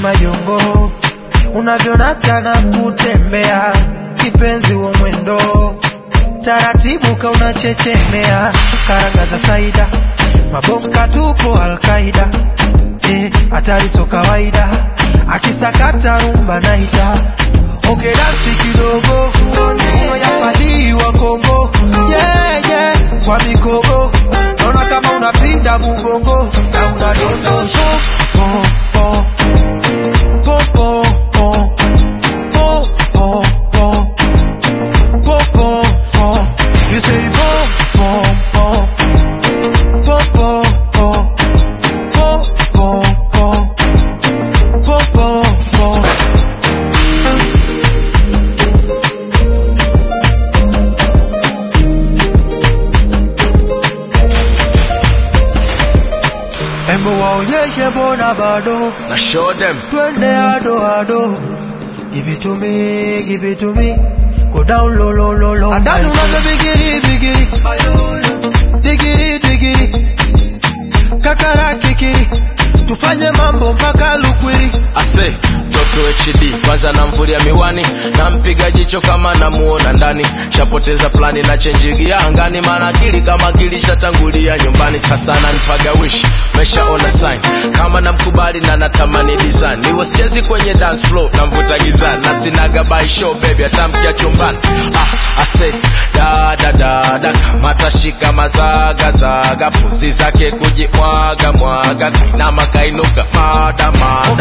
majongo unavyonata na kutembea kipenzi wa mwendo taratibu ka unachechemea karanga za saida mabomka tupo alkaida eh, hatari so kawaida akisakata rumba naita okay, dansi kidogo yapalii wa Kongo yeah, yeah, kwa mikogo naona kama unapinda mugongo na unadondosha po, po, po, po, po, po, po, po. Po, po, po. You say po, po, po. Po, po, po. Po, po, po. Po, po, po. Embo waonyeshe mbona bado na show them twende ado ado give it to me give it to me go down low low low low adani unavyo bigiri bigiri bigiri bigiri kakara kikiri tufanye mambo mpaka lukwiri ase mtoto hd kwanza namvulia miwani nampiga jicho kama namuona ndani shapoteza plani na chenjigia angani maana akili kama akili shatangulia nyumbani sasa nanipaga wish meshaona sign kama namkubali na natamani design niwe sichezi kwenye dance floor namvuta gizani na sinaga by show baby atamkia chumbani ah, ase da da da da matashika mazaga zaga pusi zake kujimwaga mwaga kainama kainuka madama